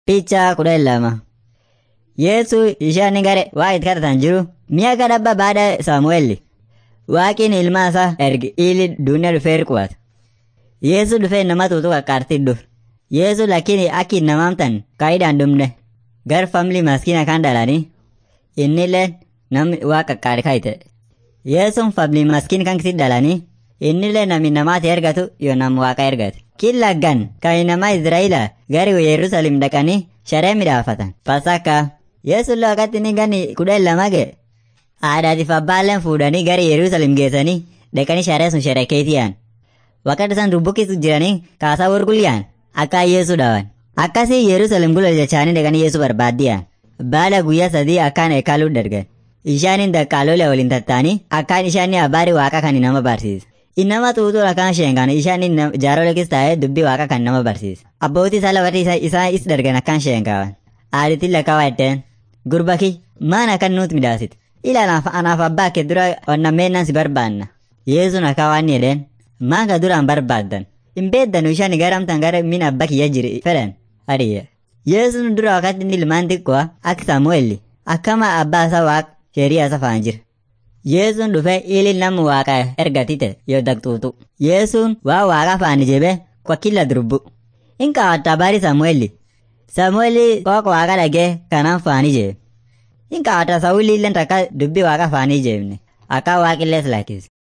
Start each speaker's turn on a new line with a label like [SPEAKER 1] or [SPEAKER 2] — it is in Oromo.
[SPEAKER 1] Picha kudhan lama. Yesu ishaan gare waa itti kadhatan jiru mi'a kadhabba baada Saamu'eelli. Waaqin ilma isaa erge ili duuniyaa dhufee qubata. Yesu dhufee nama tuutu qaqqaartii dhufe. Yesu lakini akki namaamtan kaayidaan dhumne. Gar family maskina kan dhalanii innillee namni waa qaqqaari kaayite. Yesuun family maskin kan kisi dhalanii innillee namni namaati ergatu yoo nam waaqa ergate. Killa gan kan nama Israa'ila gari Yerusaalem dhaqanii sharee midhaafatan. Pasaka Yesuun wakati inni ganni kudhan lama ga'e. Haadhaatiif abbaalleen fuudhanii gara Yerusaalem geessanii dhaqanii sharee sun sherekeetiyaan. Wakati isaan dubbukkisu jiranii kaasaa wargulyaan akka Yesu dhawan. Akkasii Yerusaalem gula jechaanii dhaqanii Yesu barbaaddiyaan. Baala guyyaa sadii akkaan eekaaluu dargan. Ishaanin daqqaalolee waliin tattaanii akkaan ishaanii abbaari waaqa kan nama barsiisa. Innama xuuxuu akkaan sheengaan ishaanin jaarolekis taa'ee dubbii waaqa kan nama barsiisa. Abbootii isaa lafarri isaa is dargan akkaan sheenqaban. Aaditiin lakkaawaa itteen gurbaki maan akkan nuut midhaasite. Ila anaaf abbaa kee dura onnameennan si barbaanna. Yesuun akka waan jedheen maan ka duraan barbaaddan. Hin beeddanu ishaan garamtan gara min abba kiyya jiri fedhan. Adiyya. Yesuun dura wakati inni ilmaan xiqqoo akka Saamu'eelli akkama abbaa isaa waaq sheerii isa faan jira. Yesuun dhufee ili nama waaqa ergatite yoo daqxuutu. Yesuun waa waaqa faani jebe kwa kila durbu. In kaawwatta baari Saamu'eelli. Saamu'eelli kooka waaqa dhagee kanaan faani jebe. In kaawwatta Saawulli illee takka dubbii waaqa faanii jebne akka waaqillees lakkise.